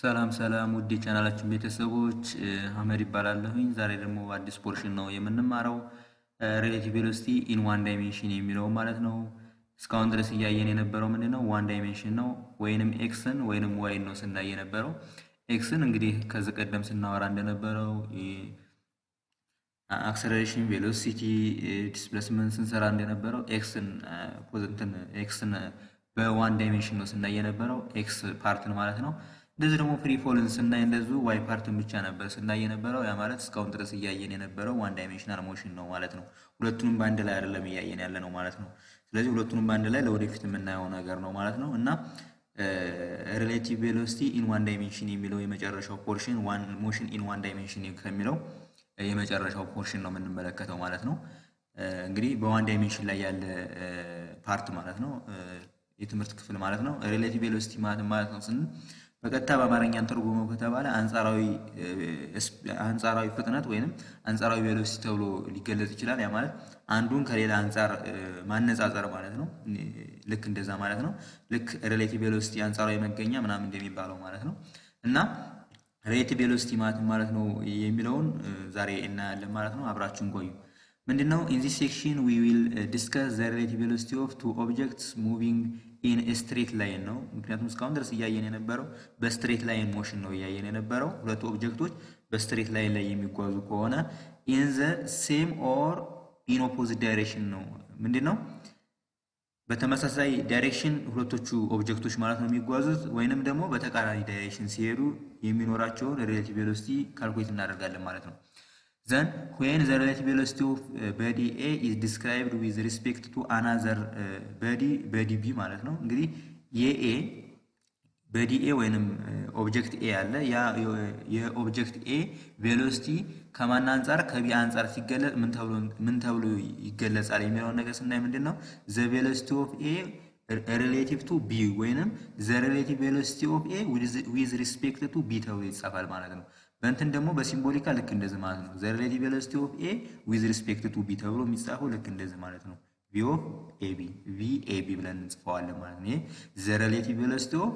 ሰላም ሰላም ውድ የቻናላችን ቤተሰቦች አህመድ ይባላለሁኝ። ዛሬ ደግሞ አዲስ ፖርሽን ነው የምንማረው ሬሌቲቭ ቬሎሲቲ ኢን ዋን ዳይሜንሽን የሚለው ማለት ነው። እስካሁን ድረስ እያየን የነበረው ምንድን ነው? ዋን ዳይሜንሽን ነው ወይንም ኤክስን ወይንም ዋይን ነው ስናይ የነበረው። ኤክስን እንግዲህ ከዚህ ቀደም ስናወራ እንደነበረው አክሰለሬሽን፣ ቬሎሲቲ፣ ዲስፕሌስመንት ስንሰራ እንደነበረው ኤክስን ፖዘንትን ኤክስን በዋን ዳይሜንሽን ነው ስናይ የነበረው ኤክስ ፓርትን ማለት ነው። እንደዚህ ደግሞ ፍሪ ፎልን ስናይ እንደዚሁ ዋይ ፓርትን ብቻ ነበር ስናይ የነበረው። ያ ማለት እስካሁን ድረስ እያየን የነበረው ዋን ዳይሜንሽናል ሞሽን ነው ማለት ነው። ሁለቱንም በአንድ ላይ አይደለም እያየን ያለ ነው ማለት ነው። ስለዚህ ሁለቱንም በአንድ ላይ ለወደፊት የምናየው ነገር ነው ማለት ነው እና ሪሌቲቭ ቬሎሲቲ ኢን ዋን ዳይሜንሽን የሚለው የመጨረሻው ፖርሽን ሞሽን ኢን ዋን ዳይሜንሽን ከሚለው የመጨረሻው ፖርሽን ነው የምንመለከተው ማለት ነው። እንግዲህ በዋን ዳይሜንሽን ላይ ያለ ፓርት ማለት ነው የትምህርት ክፍል ማለት ነው። ሪሌቲቭ ቬሎሲቲ ማለት ነው ስንል በቀጥታ በአማርኛ ተርጉመው ከተባለ አንጻራዊ ፍጥነት ወይንም አንጻራዊ ቬሎሲቲ ተብሎ ሊገለጽ ይችላል። ያ ማለት አንዱን ከሌላ አንጻር ማነጻጸር ማለት ነው። ልክ እንደዛ ማለት ነው። ልክ ሪሌቲቭ ቬሎሲቲ አንጻራዊ መገኛ ምናምን እንደሚባለው ማለት ነው እና ሪሌቲቭ ቬሎሲቲ ማለት ማለት ነው የሚለውን ዛሬ እናያለን ማለት ነው። አብራችሁን ቆዩ። ምንድን ነው ኢን ዚስ ሴክሽን ዊ ዊል ዲስከስ ዘ ሪሌቲቭ ቬሎሲቲ ኦፍ ቱ ኦብጀክትስ ሙቪንግ ኢን ስትሬት ላይን ነው። ምክንያቱም እስካሁን ድረስ እያየን የነበረው በስትሬት ላይን ሞሽን ነው እያየን የነበረው ሁለቱ ኦብጀክቶች በስትሬት ላይን ላይ የሚጓዙ ከሆነ ኢን ዘ ሴም ኦር ኢን ኦፖዚት ዳይሬክሽን ነው። ምንድን ነው በተመሳሳይ ዳይሬክሽን ሁለቶቹ ኦብጀክቶች ማለት ነው የሚጓዙት ወይንም ደግሞ በተቃራኒ ዳይሬክሽን ሲሄዱ የሚኖራቸውን ሪሌቲቭ ቬሎሲቲ ካልኩሌት እናደርጋለን ማለት ነው። ዘን ዌን ዘ ሪሌቲቭ ቬሎሲቲ ኦፍ በዲ ኤ ኢዝ ዲስክራይብድ ዊዝ ሪስፔክት ቱ አናዘር በዲ በዲ ቢ ማለት ነው። እንግዲህ የኤ በዲ ኤ ወይንም ኦብጀክት ኤ አለ። ያ የኦብጀክት ኤ ቬሎሲቲ ከማን አንጻር ከቢ አንጻር ሲገለጽ ምን ተብሎ ይገለጻል የሚለውን ነገር ስናይ ምንድን ነው ዘ ቬሎሲቲ ኦፍ ኤ ሪሌቲቭ ቱ ቢ ወይንም ዘ ሪሌቲቭ ቬሎሲቲ ኦፍ ኤ ዊዝ ሪስፔክት ቱ ቢ ተብሎ ይጻፋል ማለት ነው። በእንትን ደግሞ በሲምቦሊካ ልክ እንደዚህ ማለት ነው። ዘ ሪሌቲቭ ቬሎሲቲ ኦፍ ኤ ዊዝ ሪስፔክት ቱ ቢ ተብሎ የሚጻፈው ልክ እንደዚህ ማለት ነው። ቪ ኦፍ ኤ ቢ ቪ ኤ ቢ ብለን እንጽፈዋለን ማለት ነው። ይሄ ዘ ሪሌቲቭ ቬሎሲቲ ኦፍ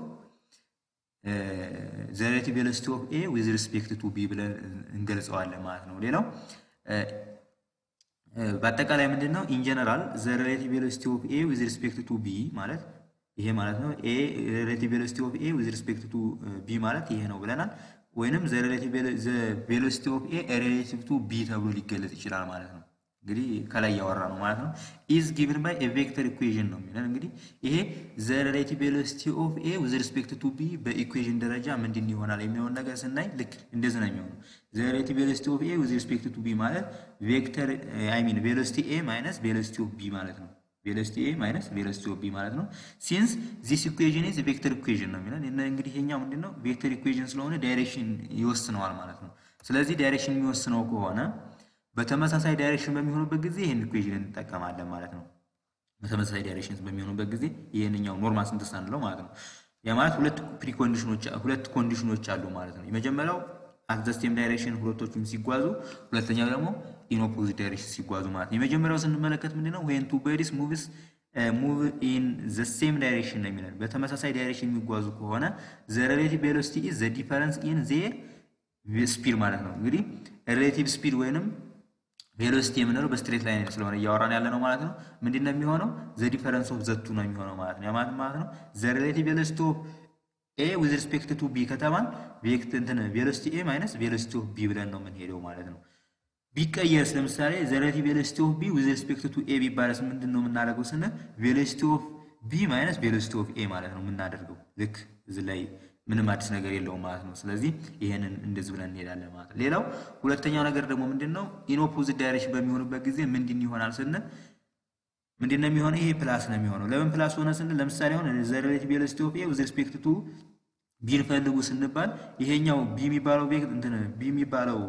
ዘ ሪሌቲቭ ቬሎሲቲ ኦፍ ኤ ዊዝ ሪስፔክት ቱ ቢ ብለን እንገልጸዋለን ማለት ነው። ሌላው በአጠቃላይ ምንድን ነው ኢን ጀነራል ዘ ሪሌቲቭ ቬሎሲቲ ኦፍ ኤ ዊዝ ሪስፔክት ቱ ቢ ማለት ይሄ ማለት ነው። ኤ ሪሌቲቭ ቬሎሲቲ ኦፍ ኤ ዊዝ ሪስፔክት ቱ ቢ ማለት ይሄ ነው ብለናል። ወይንም ዘ ቬሎሲቲ ኦፍ ኤ ሪሌቲቭ ቱ ቢ ተብሎ ሊገለጽ ይችላል ማለት ነው። እንግዲህ ከላይ እያወራ ነው ማለት ነው። ኢዝ ጊቭን ባይ ቬክተር ኢኩዌዥን ነው የሚለን። እንግዲህ ይሄ ዘ ሪሌቲቭ ቬሎሲቲ ኦፍ ኤ ዊዝ ሪስፔክት ቱ ቢ በኢኩዌዥን ደረጃ ምንድን ይሆናል የሚለውን ነገር ስናይ ልክ እንደዚህ ነው የሚሆነው። ዘ ሪሌቲቭ ቬሎሲቲ ኦፍ ኤ ዊዝ ሪስፔክት ቱ ቢ ማለት ቬክተር አይ ሚን ቬሎሲቲ ኤ ማይነስ ቬሎሲቲ ኦፍ ቢ ማለት ነው። ቬሎሲቲ ኤ ማይነስ ቬሎሲቲ ኦፍ ቢ ማለት ነው። ሲንስ ዚስ ኢኩዌዥን ኢዝ ቬክተር ኢኩዌዥን ነው የሚለን። እንግዲህ ይሄኛው ምንድን ነው ቬክተር ኢኩዌዥን ስለሆነ ዳይሬክሽን ይወስነዋል ማለት ነው። ስለዚህ ዳይሬክሽን የሚወስነው ከሆነ በተመሳሳይ ዳይሬክሽን በሚሆኑበት ጊዜ ይህን ኢኩዌዥን እንጠቀማለን ማለት ነው። በተመሳሳይ ዳይሬክሽን በሚሆኑበት ጊዜ ይህንኛው ኖርማል ስንትስ አንለው ማለት ነው። ያ ማለት ሁለት ፕሪኮንዲሽኖች ሁለት ኮንዲሽኖች አሉ ማለት ነው። የመጀመሪያው አት ዘ ሴም ዳይሬክሽን ሁለቶቹም ሲጓዙ፣ ሁለተኛው ደግሞ ኢን ኦፖዚት ዳይሬክሽን ሲጓዙ ማለት ነው። የመጀመሪያው ስንመለከት ምንድነው ዌን ቱ ቦዲስ ሙቭስ ሙቭ ኢን ዘ ሴም ዳይሬክሽን ነው የሚለን። በተመሳሳይ ዳይሬክሽን የሚጓዙ ከሆነ ዘ ሪሌቲቭ ቬሎሲቲ ኢዝ ዘ ዲፈረንስ ኢን ዜር ስፒድ ማለት ነው። እንግዲህ ሪሌቲቭ ስፒድ ወይንም ቬሎሲቲ የምንለው በስትሬት ላይን ስለሆነ እያወራን ያለ ነው ማለት ነው። ምንድን ነው የሚሆነው? ዘ ዲፈረንስ ኦፍ ዘቱ ነው የሚሆነው ማለት ነው። ማለት ማለት ነው ዘ ሪሌቲቭ ቬሎሲቲ ኦፍ ኤ ዊዝ ሪስፔክት ቱ ቢ ከተባን ቬክት እንትን ቬሎሲቲ ኤ ማይነስ ቬሎሲቲ ኦፍ ቢ ብለን ነው የምንሄደው ማለት ነው። ቢቀየርስ ለምሳሌ ዘ ሪሌቲቭ ቬሎሲቲ ኦፍ ቢ ዊዝ ሪስፔክት ቱ ኤ ቢባለስ ምንድን ነው የምናደርገው ስንል ቬሎሲቲ ኦፍ ቢ ማይነስ ቬሎሲቲ ኦፍ ኤ ማለት ነው የምናደርገው። ልክ እዚህ ላይ ምንም አዲስ ነገር የለውም ማለት ነው። ስለዚህ ይሄንን እንደዚህ ብለን እንሄዳለን ማለት ነው። ሌላው ሁለተኛው ነገር ደግሞ ምንድን ነው ኢን ኦፖዚት ዳይሬክሽን በሚሆኑበት ጊዜ ምንድን ይሆናል ስንል ምንድን ነው የሚሆነው? ይሄ ፕላስ ነው የሚሆነው። ለምን ፕላስ ሆነ ስንል ለምሳሌ አሁን ዘ ሪሌቲቭ ቬሎሲቲ ኦፍ ኤ ዊዝ ሪስፔክት ቱ ቢን ፈልጉ ስንባል ይሄኛው ቢ የሚባለው እንትን ቢ የሚባለው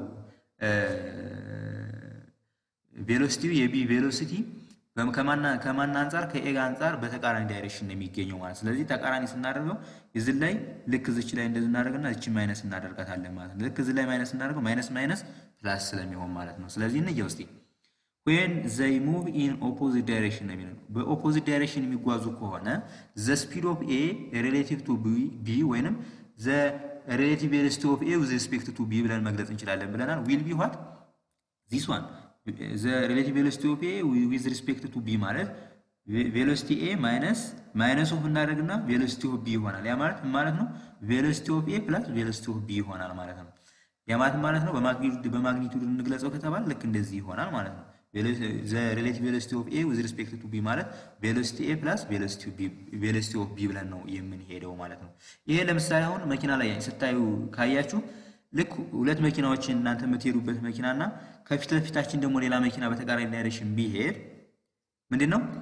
ቬሎሲቲ የቢ ቬሎሲቲ ከማን አንጻር ከኤ ጋር አንጻር በተቃራኒ ዳይሬክሽን ነው የሚገኘው ማለት ስለዚህ ተቃራኒ ስናደርገው እዚህ ላይ ልክ እዚች ላይ እንደዚህ እናደርግና እቺ ማይነስ እናደርጋታለን ማለት ነው። ልክ እዚህ ላይ ማይነስ እናደርገው ማይነስ ማይነስ ፕላስ ስለሚሆን ማለት ነው። ስለዚህ እንየው እስቲ ዌን ዘይ ሙቭ ኢን ኦፖዚት ዳይሬክሽን ነው የሚለው በኦፖዚት ዳይሬክሽን የሚጓዙ ከሆነ ዘ ስፒድ ኦፍ ኤ ሪሌቲቭ ቱ ቢ ወይንም ዘ ሬሌቲቭ ቬሎሲቲ ኦፍ ኤ ዊዝ ሪስፔክት ቱ ቢ ብለን መግለጽ እንችላለን ብለናል። ዊል ቢ ዋት ዚስ ዋን ዘ ሬሌቲቭ ቬሎሲቲ ኦፍ ኤ ዊዝ ሪስፔክት ቱ ቢ ማለት ቬሎሲቲ ኤ ማይነስ ማይነስ ኦፍ እናደርግና ቬሎሲቲ ኦፍ ቢ ይሆናል። ያ ማለት ማለት ነው ቬሎሲቲ ኦፍ ኤ ፕላስ ቬሎሲቲ ኦፍ ቢ ይሆናል ማለት ነው። ያ ማለት ማለት ነው በማግኒቱድ እንግለጸው ከተባለ ልክ እንደዚህ ይሆናል ማለት ነው። ሬሌቲቭ ቬሎሲቲ ኦፍ ኤ ዊዝ ሪስፔክት ቱ ቢ ማለት ቬሎሲቲ ኤ ፕላስ ቬሎሲቲ ኦፍ ቢ ብለን ነው የምንሄደው ማለት ነው። ይሄ ለምሳሌ አሁን መኪና ላይ ስታዩ ካያችሁ ልክ ሁለት መኪናዎችን እናንተ የምትሄዱበት መኪና እና ከፊት ለፊታችን ደግሞ ሌላ መኪና በተቃራኒ ዳይሬክሽን ቢሄድ ምንድን ነው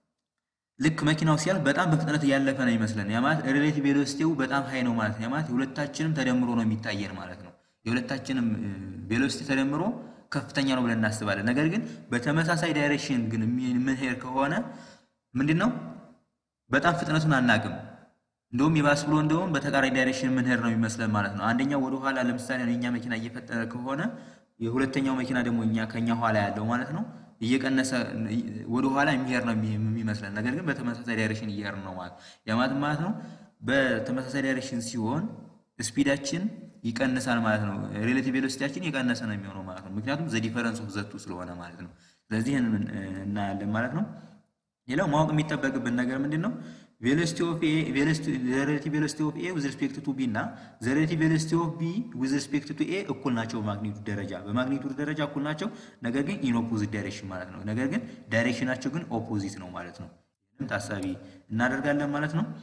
ልክ መኪናው ሲያልፍ በጣም በፍጥነት እያለፈ ነው ይመስለን። ያ ማለት ሬሌቲቭ ቬሎሲቲው በጣም ሀይ ነው ማለት ነው። ያ ማለት የሁለታችንም ተደምሮ ነው የሚታየን ማለት ነው። የሁለታችንም ቬሎሲቲ ተደምሮ ከፍተኛ ነው ብለን እናስባለን። ነገር ግን በተመሳሳይ ዳይሬክሽን ግን የምንሄድ ከሆነ ምንድን ነው በጣም ፍጥነቱን አናቅም። እንደውም የባስ ብሎ እንደውም በተቃራኒ ዳይሬክሽን የምንሄድ ነው የሚመስለን ማለት ነው። አንደኛው ወደ ኋላ ለምሳሌ የእኛ መኪና እየፈጠነ ከሆነ የሁለተኛው መኪና ደግሞ እኛ ከኛ ኋላ ያለው ማለት ነው እየቀነሰ ወደ ኋላ የሚሄድ ነው የሚመስለን። ነገር ግን በተመሳሳይ ዳይሬክሽን እየሄድ ነው ማለት ያ ማለት ማለት ነው በተመሳሳይ ዳይሬክሽን ሲሆን ስፒዳችን ይቀንሳል ማለት ነው። ሬሌቲቭ ቬሎሲቲያችን የቀነሰ ነው የሚሆነው ማለት ነው። ምክንያቱም ዘ ዲፈረንስ ኦፍ ዘቱ ስለሆነ ማለት ነው። ስለዚህ ይህንን እናያለን ማለት ነው። ሌላው ማወቅ የሚጠበቅብን ነገር ምንድን ነው? ቬሎሲቲ ኦፍ ኤ ሬሌቲቭ ቬሎሲቲ ኦፍ ኤ ዊዝ ሪስፔክት ቱ ቢ እና ዘ ሬሌቲቭ ቬሎሲቲ ኦፍ ቢ ዊዝ ሪስፔክት ቱ ኤ እኩል ናቸው። በማግኒቱድ ደረጃ በማግኒቱድ ደረጃ እኩል ናቸው። ነገር ግን ኢን ኦፖዚት ዳይሬክሽን ማለት ነው። ነገር ግን ዳይሬክሽናቸው ግን ኦፖዚት ነው ማለት ነው። ይህንም ታሳቢ እናደርጋለን ማለት ነው።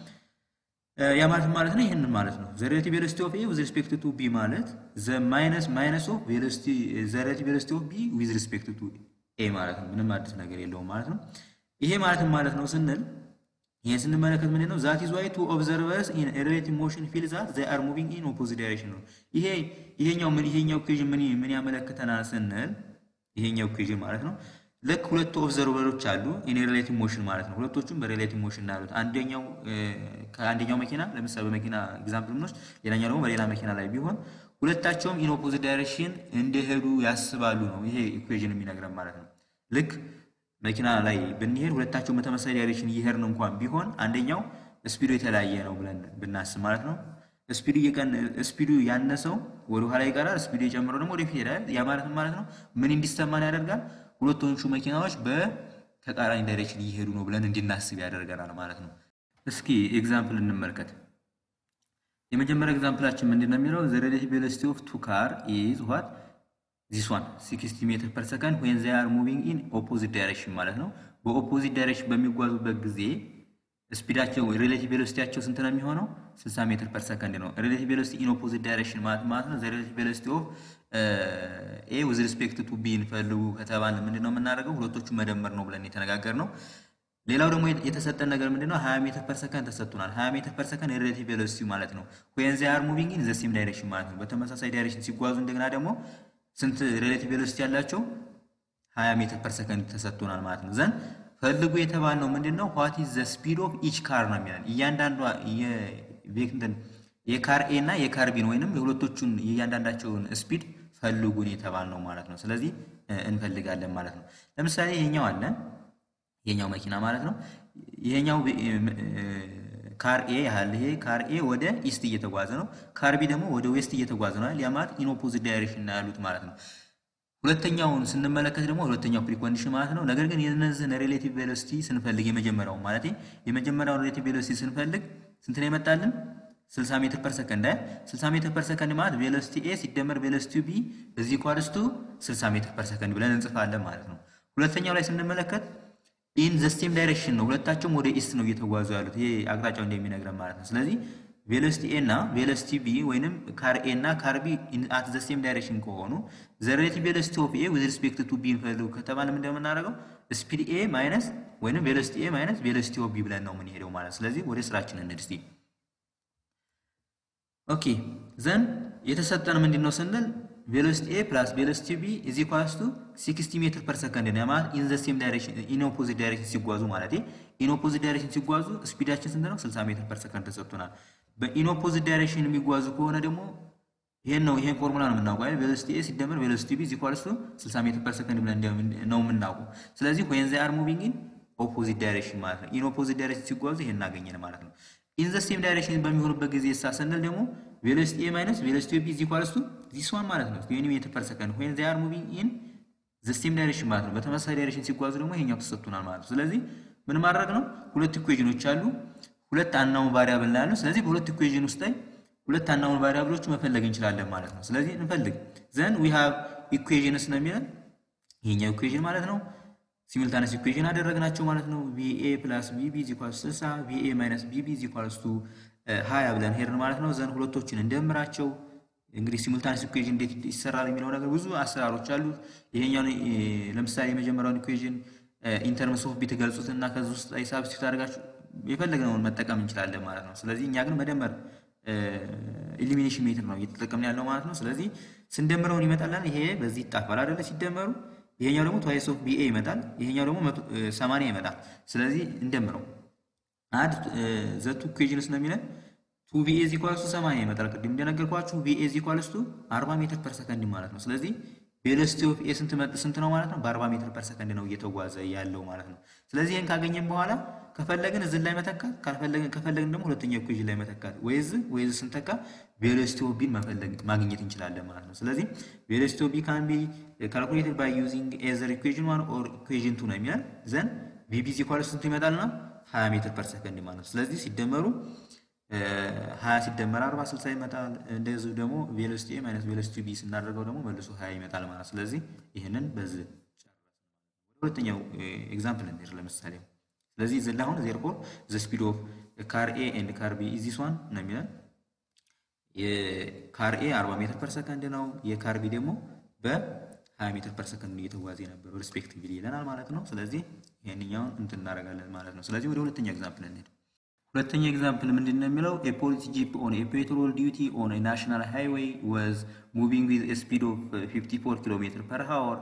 ያ ማለት ማለት ነው ይህንን ማለት ነው። ዘ ሬሌቲቭ ቬሎሲቲ ኦፍ ኤ ዊዝ ሪስፔክት ቱ ቢ ማለት ዘ ማይነስ ማይነስ ኦፍ ቬሎሲቲ ዘ ሬሌቲቭ ቬሎሲቲ ኦፍ ቢ ዊዝ ሪስፔክት ቱ ኤ ማለት ነው። ምንም አዲስ ነገር የለውም ማለት ነው። ይሄ ማለት ማለት ነው ስንል ይሄን ስንመለከት ምንድን ነው ዛት ኢዝ ዋይ ቱ ኦብዘርቨርስ ኢን ሬሌቲቭ ሞሽን ፊል ዛት ዘይ አር ሙቪንግ ኢን ኦፖዚት ዳይሬክሽን ነው። ይሄ ይሄኛው ምን ይሄኛው ኢኩዌዥን ምን ምን ያመለክተናል ስንል ይሄኛው ኢኩዌዥን ማለት ነው ልክ ሁለቱ ኦብዘርቨሮች አሉ ኢን ሬሌቲቭ ሞሽን ማለት ነው። ሁለቶቹም በሬሌቲቭ ሞሽን ያሉት አንደኛው ከአንደኛው መኪና ለምሳሌ በመኪና ኤግዛምፕል ብንወስድ ሌላኛው ደግሞ በሌላ መኪና ላይ ቢሆን ሁለታቸውም ኢን ኦፖዚት ዳይሬክሽን እንደሄዱ ያስባሉ ነው ይሄ ኢኩዌዥን የሚነግረን ማለት ነው። ልክ መኪና ላይ ብንሄድ ሁለታቸው በተመሳሳይ ዳይሬክሽን እየሄድን እንኳን ቢሆን አንደኛው ስፒዱ የተለያየ ነው ብለን ብናስብ ማለት ነው። ስፒዱ ስፒዱ ያነሰው ወደ ኋላ ይቀራል፣ ስፒዱ የጨመረው ደግሞ ወደፊት ይሄዳል። ያ ማለት ማለት ነው ምን እንዲሰማን ያደርጋል? ሁለቶቹ መኪናዎች በተቃራኒ ዳይሬክሽን እየሄዱ ነው ብለን እንድናስብ ያደርገናል ማለት ነው። እስኪ ኤግዛምፕል እንመልከት። የመጀመሪያ ኤግዛምፕላችን ምንድን ነው የሚለው ዘ ሬሌቲቭ ቬሎሲቲ ኦፍ ቱ ካር ኢዝ ዋት ዚስ ዋን 60 ሜትር ፐር ሰከንድ ዌን ዜ አር ሙቪንግ ኢን ኦፖዚት ዳይሬክሽን ማለት ነው። በኦፖዚት ዳይሬክሽን በሚጓዙበት ጊዜ ስፒዳቸው ሬሌቲቭ ቬሎሲቲያቸው ስንት ነው የሚሆነው? 60 ሜትር ፐር ሰከንድ ነው። ሬሌቲቭ ቬሎሲቲ ኢን ኦፖዚት ዳይሬክሽን ማለት ማለት ነው። ሬሌቲቭ ቬሎሲቲ ኦፍ ኤ ዊዝ ሪስፔክት ቱ ቢ እንፈልጉ ከተባለ ምንድን ነው የምናደርገው? ሁለቶቹ መደመር ነው ብለን የተነጋገር ነው። ሌላው ደግሞ የተሰጠን ነገር ምንድን ነው? 20 ሜትር ፐር ሰከንድ ተሰጥቶናል። 20 ሜትር ፐር ሰከንድ ሬሌቲቭ ቬሎሲቲ ማለት ነው። ዌን ዜ አር ሙቪንግ ኢን ዘ ሴም ዳይሬክሽን ማለት ነው። በተመሳሳይ ዳይሬክሽን ሲጓዙ እንደገና ደግሞ ስንት ሬሌቲቭ ቬሎሲቲ ያላቸው 20 ሜትር ፐር ሰከንድ ተሰጥቶናል ማለት ነው። ዘንድ ፈልጉ የተባልነው ምንድን ነው? ዋት ኢዝ ዘ ስፒድ ኦፍ ኢች ካር ነው የሚለን እያንዳንዷ የካር ኤ እና የካር ቢን ወይንም የሁለቶቹን የእያንዳንዳቸውን ስፒድ ፈልጉን የተባልነው ማለት ነው። ስለዚህ እንፈልጋለን ማለት ነው። ለምሳሌ ይሄኛው አለ ይሄኛው መኪና ማለት ነው። ይሄኛው ካር ኤ ያህል ይሄ ካር ኤ ወደ ኢስት እየተጓዘ ነው። ካር ቢ ደግሞ ወደ ዌስት እየተጓዘ ነው። ያ ማለት ኢን ኦፖዚት ዳይሬክሽን ነው ያሉት ማለት ነው። ሁለተኛውን ስንመለከት ደግሞ ሁለተኛው ፕሪኮንዲሽን ማለት ነው። ነገር ግን የነዚህን ሬሌቲቭ ቬሎሲቲ ስንፈልግ የመጀመሪያው ማለት የመጀመሪያውን ሬሌቲቭ ቬሎሲቲ ስንፈልግ ስንት ነው የመጣልን? 60 ሜትር ፐር ሰከንድ አይ 60 ሜትር ፐር ሰከንድ ማለት ቬሎሲቲ ኤ ሲደመር ቬሎሲቲ ቢ እዚህ ኳርስቱ 60 ሜትር ፐር ሰከንድ ብለን እንጽፋለን ማለት ነው። ሁለተኛው ላይ ስንመለከት ኢን ዘ ሴም ዳይሬክሽን ነው። ሁለታቸውም ወደ ኢስት ነው እየተጓዙ ያሉት ይሄ አቅጣጫው እንደሚነግረን ማለት ነው። ስለዚህ ቬሎሲቲ ኤ እና ቬሎሲቲ ቢ ወይንም ካር ኤ እና ካር ቢ አት ዘ ሴም ዳይሬክሽን ከሆኑ ዘ ሬሌቲቭ ቬሎሲቲ ኦፍ ኤ ዊዝ ሪስፔክት ቱ ቢ እንፈልጉ ከተባለ ምንድን ነው የምናደርገው? ስፒድ ኤ ማይነስ ወይንም ቬሎሲቲ ኤ ማይነስ ቬሎሲቲ ኦፍ ቢ ብለን ነው የምንሄደው ማለት ስለዚህ ወደ ስራችን እንሂድ እስቲ። ኦኬ ዘን የተሰጠን ምንድን ነው ስንል ቬሎሲቲ ኤ ፕላስ ቬሎሲቲ ቢ ኢዝ ኢኳልስ ቱ 60 ሜትር ፐር ሰከንድ ነው ማለት ኢን ዘ ሴም ዳይሬክሽን ኢን ኦፖዚት ዳይሬክሽን ሲጓዙ ማለት ኢን ኦፖዚት ዳይሬክሽን ሲጓዙ ስፒዳችን ስንት ነው? 60 ሜትር ፐር ሰከንድ ተሰጥቶናል። በኢን ኦፖዚት ዳይሬክሽን የሚጓዙ ከሆነ ደግሞ ይሄን ነው ይሄን ፎርሙላ ነው የምናውቀው አይደል? ቬሎሲቲ ኤ ሲደመር ቬሎሲቲ ቢ ኢዝ ኢኳልስ ቱ 60 ሜትር ፐር ሰከንድ ብለን ነው የምናውቀው። ስለዚህ ዌን ዜ አር ሙቪንግ ኢን ኦፖዚት ዳይሬክሽን ማለት ነው። ኢን ኦፖዚት ዳይሬክሽን ሲጓዙ ይሄን እናገኘን ማለት ነው። ኢን ዘ ሴም ዳይሬክሽን በሚሆኑበት ጊዜ ሳ ስንል ደግሞ ቬሎሲቲ ኤ ማይነስ ቬሎሲቲ ኦፍ ቢ ኢዝ ኢኳልስ ቱ ዚስ ዋን ማለት ነው 20 ሜትር ፐር ሰከንድ ዌን ዜይ አር ሙቪንግ ኢን ዘ ሴም ዳይሬክሽን ማለት ነው። በተመሳሳይ ዳይሬክሽን ሲጓዙ ደግሞ ይሄኛው ተሰጥቶናል ማለት ነው። ስለዚህ ምን ማድረግ ነው? ሁለት ኢኩዌዥኖች አሉ፣ ሁለት አናውን ቫሪያብል ላይ ያሉ። ስለዚህ በሁለት ኢኩዌዥን ውስጥ ላይ ሁለት አናውን ቫሪያብሎች መፈለግ እንችላለን ማለት ነው። ስለዚህ እንፈልግ ዘን ዊ ሃቭ ኢኩዌዥንስ ነው የሚለን ይሄኛው ኢኩዌዥን ማለት ነው። ሲሚልታነስ ኢኩዌዥን አደረግናቸው ማለት ነው። ቪኤ ፕላስ ቪቢ ኢዝ ኢኳልስ 60 ቪኤ ማይነስ ቪቢ ኢዝ ኢኳልስ ቱ 20 ብለን ሄድን ማለት ነው። ዘን ሁለቶችን እንደምራቸው እንግዲህ ሲሙልታነስ ኢኩዌዥን እንዴት ይሰራል የሚለው ነገር ብዙ አሰራሮች አሉት። ይሄኛውን ለምሳሌ የመጀመሪያውን ኢኩዌዥን ኢንተርምስ ኦፍ ቢ ትገልጹት እና ከዚህ ውስጥ ላይ ሳብስቲቱት አድርጋችሁ የፈለግነውን መጠቀም እንችላለን ማለት ነው። ስለዚህ እኛ ግን መደመር ኢሊሚኔሽን ሜትር ነው እየተጠቀምን ያለው ማለት ነው። ስለዚህ ስንደምረውን ይመጣለን። ይሄ በዚህ ይጣፋል አይደለ? ሲደመሩ ይሄኛው ደግሞ ትዋይስ ኦፍ ቢኤ ይመጣል። ይሄኛው ደግሞ ሰማንያ ይመጣል። ስለዚህ እንደምረው አድ ዘቱ ኢኩዌዥንስ ነው የሚለን ቱ ቪኤ ኢዝ ኢኳልስ ቱ 80 ይመጣል። ቅድም እንደነገርኳችሁ ቪኤ ኢዝ ኢኳልስ ቱ 40 ሜትር ፐር ሰከንድ ማለት ነው። ስለዚህ ቬሎሲቲ ኦፍ ኤ ስንት ስንት ነው ማለት ነው? በ40 ሜትር ፐር ሰከንድ ነው እየተጓዘ ያለው ማለት ነው። ስለዚህ ይህን ካገኘን በኋላ ከፈለግን እዚህ ላይ መተካት ካልፈለግን ከፈለግን ደግሞ ሁለተኛው ኢኩዌዥን ላይ መተካት ወይዝ ወይዝ ስንተካ ቬሎሲቲ ኦፍ ቢን መፈለግ ማግኘት እንችላለን ማለት ነው። ስለዚህ ቬሎሲቲ ኦፍ ቢ ካን ቢ ካልኩሌትድ ባይ ዩዚንግ ኤዘር ኢኩዌዥን ዋን ኦር ኢኩዌዥን ቱ ነው የሚለን ዘን ቪቢ ኢዝ ኢኳልስ ስንት ይመጣልና 20 ሜትር ፐር ሰከንድ ማለት ነው። ስለዚህ ሲደመሩ ሀያ ሲደመር አርባ ስልሳ ይመጣል። እንደዚሁ ደግሞ ቬሎሲቲ ኤ ማይነስ ቬሎሲቲ ቢ ስናደርገው ደግሞ መልሶ ሀያ ይመጣል ማለት ስለዚህ ይህንን በዚህ ሁለተኛው ኤግዛምፕል እንሄድ ለምሳሌ ስለዚህ እዚህ ላይ አሁን ዜርፎር ዘ ስፒድ ኦፍ ካር ኤ ኤንድ ካር ቢ ኢዝ ዚስ ዋን ነው የሚለን የካር ኤ 40 ሜትር ፐር ሰከንድ ነው። የካር ቢ ደግሞ በ20 ሜትር ፐር ሰከንድ እየተጓዘ የነበረው ሪስፔክቲቭሊ ይለናል ማለት ነው። ስለዚህ ይህንኛውን እንትን እናደርጋለን ማለት ነው። ስለዚህ ወደ ሁለተኛው ኤግዛምፕል እንሄድ። ሁለተኛ ኤግዛምፕል ምንድን ነው የሚለው ኤ ፖሊስ ጂፕ ኦን ኤ ፔትሮል ዲዩቲ ኦን ኤ ናሽናል ሃይዌይ ዋዝ ሙቪንግ ዊዝ ኤ ስፒድ ኦፍ 54 ኪሎ ሜትር ፐር ሃወር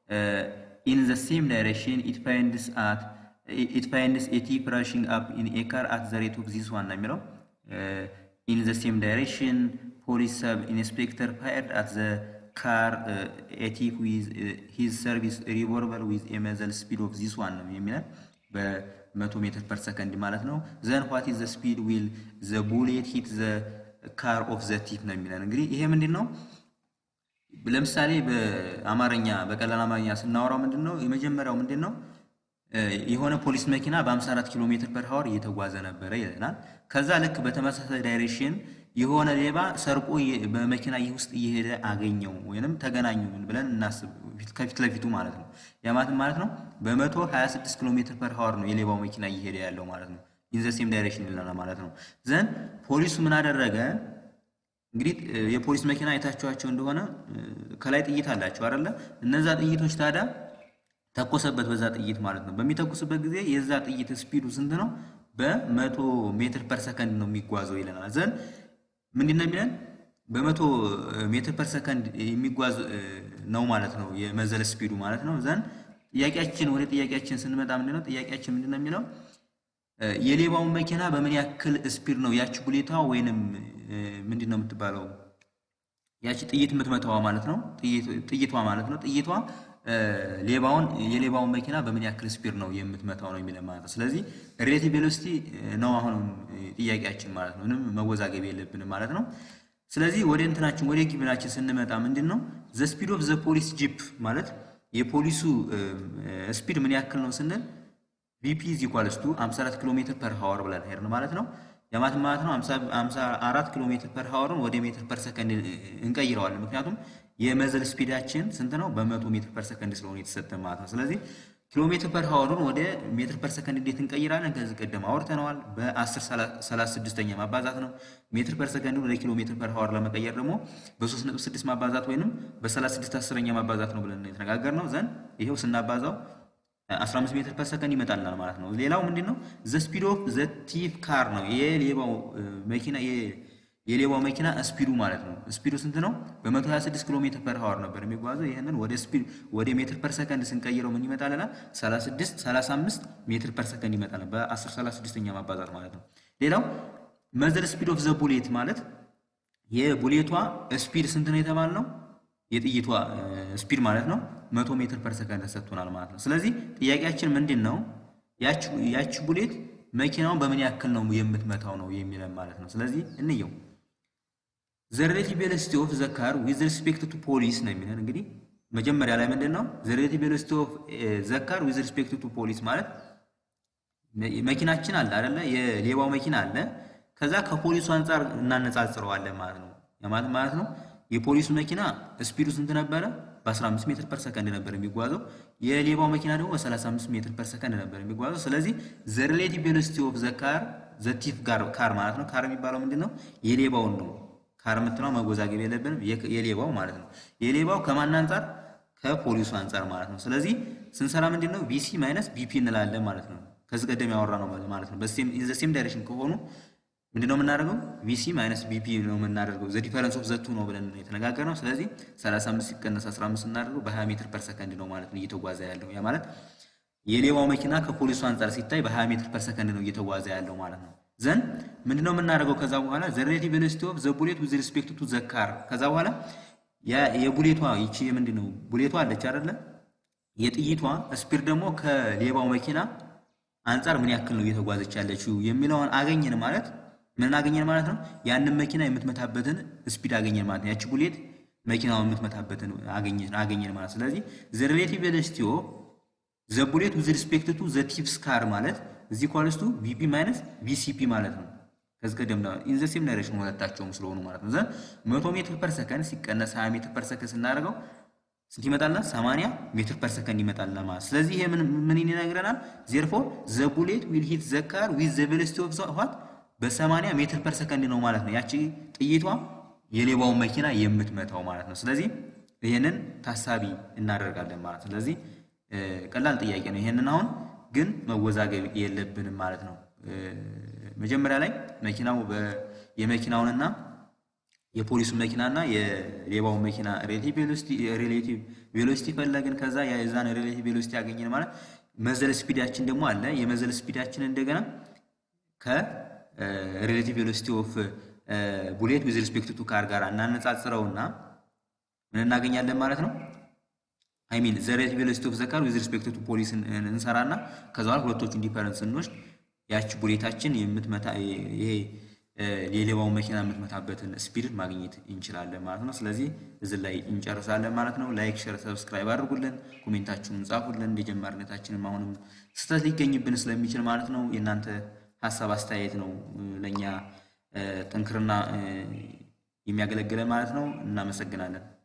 ኢን ዘ ሴም ዳይሬክሽን ኢት ፋይንድስ አት ኢት ፋይንድስ ኤ ቲፕ ራሽንግ አፕ ኢን ኤ ካር አት ዘ ሬት ኦፍ ዚስ ዋን ነው የሚለው ኢን ዘ ሴም ዳይሬክሽን ፖሊስ ሰብ ኢንስፔክተር ፋየርድ አት ዘ ካር ኤ ቲፕ ዊዝ ሂዝ ሰርቪስ ሪቮልቨር ዊዝ ኤ መዘል ስፒድ ኦፍ ዚስ ዋን ነው የሚለን በመቶ ሜትር ፐር ሰከንድ ማለት ነው። ዘን ዋት ኢዝ ዘ ስፒድ ዊል ዘ ቡሌት ሂት ዘ ካር ኦፍ ዘ ቲፕ ነው የሚለን። እንግዲህ ይሄ ምንድን ነው? ለምሳሌ በአማርኛ በቀላል አማርኛ ስናወራው ምንድን ነው የመጀመሪያው ምንድን ነው? የሆነ ፖሊስ መኪና በ54 ኪሎ ሜትር ፐር ሀወር እየተጓዘ ነበረ ይለናል። ከዛ ልክ በተመሳሳይ ዳይሬክሽን የሆነ ሌባ ሰርቆ በመኪና ይህ ውስጥ እየሄደ አገኘው ወይንም ተገናኙ ብለን እናስብ፣ ከፊት ለፊቱ ማለት ነው። ያማትን ማለት ነው በመቶ 26 ኪሎ ሜትር ፐር ሀወር ነው የሌባው መኪና እየሄደ ያለው ማለት ነው። ኢንዘሴም ዳይሬክሽን ይለናል ማለት ነው። ዘን ፖሊሱ ምን አደረገ? እንግዲህ የፖሊስ መኪና አይታችኋቸው እንደሆነ ከላይ ጥይት አላቸው አይደለ? እነዛ ጥይቶች ታዲያ ተኮሰበት በዛ ጥይት ማለት ነው። በሚተኩስበት ጊዜ የዛ ጥይት ስፒዱ ስንት ነው? በመቶ ሜትር ፐር ሰከንድ ነው የሚጓዘው ይለናል። ዘን ምንድን ነው የሚለን? በመቶ ሜትር ፐር ሰከንድ የሚጓዝ ነው ማለት ነው የመዘለ ስፒዱ ማለት ነው። ዘን ጥያቄያችን ወደ ጥያቄያችን ስንመጣ ምንድን ነው ጥያቄያችን ምንድን ነው የሚለው የሌባውን መኪና በምን ያክል ስፒድ ነው ያቺ ቡሌታ ወይንም ምንድን ነው የምትባለው ያቺ ጥይት የምትመታዋ ማለት ነው ጥይቷ ማለት ነው ጥይቷ ሌባውን የሌባውን መኪና በምን ያክል ስፒድ ነው የምትመታው ነው የሚለን ማለት ነው። ስለዚህ ሪሌቲቭ ቬሎሲቲ ነው አሁን ጥያቄያችን ማለት ነው። ምንም መወዛገብ የለብንም ማለት ነው። ስለዚህ ወደ እንትናችን ወደ ጊብናችን ስንመጣ ምንድን ነው ዘ ስፒድ ኦፍ ዘ ፖሊስ ጂፕ ማለት የፖሊሱ ስፒድ ምን ያክል ነው ስንል ቪፒ ኢዝ ኢኳልስ ቱ 54 ኪሎ ሜትር ፐር ሃወር ብለን ሄድን ማለት ነው። የማት ማለት ነው 54 ኪሎ ሜትር ፐር ሃወርን ወደ ሜትር ፐር ሰከንድ እንቀይረዋለን። ምክንያቱም የመዘል ስፒዳችን ስንት ነው? በመቶ ሜትር ፐር ሰከንድ ስለሆነ የተሰጠ ማለት ነው። ስለዚህ ኪሎ ሜትር ፐር ሃወርን ወደ ሜትር ፐር ሰከንድ እንዴት እንቀይራለን? ከዚህ ቀደም አውርተነዋል። በ10 36ኛ ማባዛት ነው። ሜትር ፐር ሰከንድ ወደ ኪሎ ሜትር ፐር ሃወር ለመቀየር ደግሞ በ3.6 ማባዛት ወይንም በ36 አስረኛ ማባዛት ነው ብለን የተነጋገርነው ዘንድ ይሄው ስናባዛው 15 ሜትር ፐር ሰከንድ ይመጣልናል ማለት ነው። ሌላው ምንድን ነው ዘ ስፒድ ኦፍ ዘ ቲፍ ካር ነው የሌባው መኪና የሌባው መኪና ስፒዱ ማለት ነው። ስፒዱ ስንት ነው? በ126 ኪሎ ሜትር ፐር ሃወር ነበር የሚጓዘው። ይህንን ወደ ስፒድ ወደ ሜትር ፐር ሰከንድ ስንቀይረው ምን ይመጣልናል? 36 35 ሜትር ፐር ሰከንድ ይመጣል በ10 36ኛ ማባዛት ማለት ነው። ሌላው መዘር ስፒድ ኦፍ ዘ ቡሌት ማለት የቡሌቷ ስፒድ ስንት ነው የተባልነው? የጥይቷ ስፒድ ማለት ነው መቶ ሜትር ፐር ሰከንድ ተሰጥቶናል ማለት ነው። ስለዚህ ጥያቄያችን ምንድን ነው ያቺ ቡሌት መኪናውን በምን ያክል ነው የምትመታው ነው የሚለን ማለት ነው። ስለዚህ እንየው ዘ ሬሌቲቭ ቬሎሲቲ ኦፍ ዘ ካር ዊዝ ሪስፔክት ቱ ፖሊስ ነው የሚለን። እንግዲህ መጀመሪያ ላይ ምንድን ነው ዘ ሬሌቲቭ ቬሎሲቲ ኦፍ ዘ ካር ዊዝ ሪስፔክት ቱ ፖሊስ ማለት መኪናችን አለ አይደለ? የሌባው መኪና አለ። ከዛ ከፖሊሱ አንጻር እናነጻጽረዋለን ማለት ነው። ማለት ማለት ነው የፖሊሱ መኪና ስፒዱ ስንት ነበረ? በ15 ሜትር ፐር ሰከንድ ነበር የሚጓዘው። የሌባው መኪና ደግሞ በ35 ሜትር ፐር ሰከንድ ነበር የሚጓዘው። ስለዚህ ዘ ሪሌቲቭ ቬሎሲቲ ኦፍ ዘ ካር ዘ ቲፍ ካር ማለት ነው። ካር የሚባለው ምንድን ነው? የሌባውን ነው። ካር የምትለው መወዛገብ የለብንም። የሌባው ማለት ነው። የሌባው ከማን አንጻር? ከፖሊሱ አንጻር ማለት ነው። ስለዚህ ስንሰራ ምንድን ነው ቢሲ ማይነስ ቢፒ እንላለን ማለት ነው። ከዚህ ቀደም ያወራ ነው ማለት ነው። ኢን ሴም ዳይሬክሽን ከሆኑ ምንድነው የምናደርገው? ቪሲ ማይነስ ቢፒ ነው የምናደርገው። ዘ ዲፈረንስ ኦፍ ዘቱ ነው ብለን የተነጋገርነው። ስለዚህ 35 ሲቀነስ 15 እናደርገው በ20 ሜትር ፐር ሰከንድ ነው ማለት ነው እየተጓዘ ያለው። ያ ማለት የሌባው መኪና ከፖሊሱ አንጻር ሲታይ በ20 ሜትር ፐር ሰከንድ ነው እየተጓዘ ያለው ማለት ነው። ዘን ምንድነው የምናደርገው? ከዛ በኋላ ዘ ሬሌቲቭ ቬሎሲቲ ኦፍ ዘ ቡሌት ዊዝ ሪስፔክት ቱ ዘ ካር። ከዛ በኋላ የቡሌቷ ይቺ ምንድን ነው ቡሌቷ አለች አይደለ? የጥይቷ ስፒድ ደግሞ ከሌባው መኪና አንጻር ምን ያክል ነው እየተጓዘች ያለችው የሚለውን አገኘን ማለት ምን አገኘን ማለት ነው? ያንን መኪና የምትመታበትን ስፒድ አገኘን ማለት ነው። ያቺ ቡሌት መኪናውን የምትመታበትን አገኘን ማለት ስለዚህ ዘ ሪሌቲቭ ቬሎሲቲ ኦፍ ዘ ቡሌት ዊዝ ሪስፔክት ቱ ዘ ቲፍስ ካር ማለት እዚህ ኳልስቱ ቪፒ ማይነስ ቪሲፒ ማለት ነው። ከዚህ ቀደም ኢን ዘ ሴም ዳይሬክሽን ሁለታቸውም ስለሆኑ ማለት ነው። ዘን መቶ ሜትር ፐር ሰከንድ ሲቀነስ 20 ሜትር ፐር ሰከንድ ስናደርገው ስንት ይመጣልና 80 ሜትር ፐር ሰከንድ ይመጣልና ማለት ስለዚህ ይሄ ምን ምን ይነግረናል? ዜርፎር ዘ ቡሌት ዊል ሂት ዘ ካር ዊዝ ዘ ቬሎሲቲ ኦፍ ዘ ዋት በ80 ሜትር ፐር ሰከንድ ነው ማለት ነው። ያቺ ጥይቷ የሌባውን መኪና የምትመታው ማለት ነው። ስለዚህ ይሄንን ታሳቢ እናደርጋለን ማለት ነው። ስለዚህ ቀላል ጥያቄ ነው። ይሄንን አሁን ግን መወዛገብ የለብንም ማለት ነው። መጀመሪያ ላይ መኪናው የመኪናውንና የፖሊሱን መኪናና የሌባውን መኪና ሬሌቲቭ ቬሎሲቲ ፈለግን። ከዛ የዛን ሬሌቲቭ ቬሎሲቲ ያገኘን ማለት መዘል ስፒዳችን ደግሞ አለ። የመዘል ስፒዳችን እንደገና ከሬሌቲቭ ቬሎሲቲ ኦፍ ቡሌት ዊዝ ሪስፔክት ቱ ካር ጋር እናነጻጽረውና ምን እናገኛለን ማለት ነው። አይ ሚን ዘ ሬሌቲቭ ቬሎሲቲ ኦፍ ዘ ካር ዊዝ ሪስፔክት ቱ ፖሊስ እንሰራና ከዛ በኋላ ሁለቶቹን ዲፈረንስ እንወስድ ያቺ ቡሌታችን የምትመታ ይሄ የሌባውን መኪና የምትመታበትን ስፒድ ማግኘት እንችላለን ማለት ነው። ስለዚህ እዚህ ላይ እንጨርሳለን ማለት ነው። ላይክ፣ ሸር፣ ሰብስክራይብ አድርጉልን፣ ኮሜንታችሁን ጻፉልን። እንደ ጀማሪነታችንም አሁንም ስህተት ሊገኝብን ስለሚችል ማለት ነው የእናንተ ሀሳብ አስተያየት ነው ለእኛ ጥንክርና የሚያገለግለን ማለት ነው። እናመሰግናለን።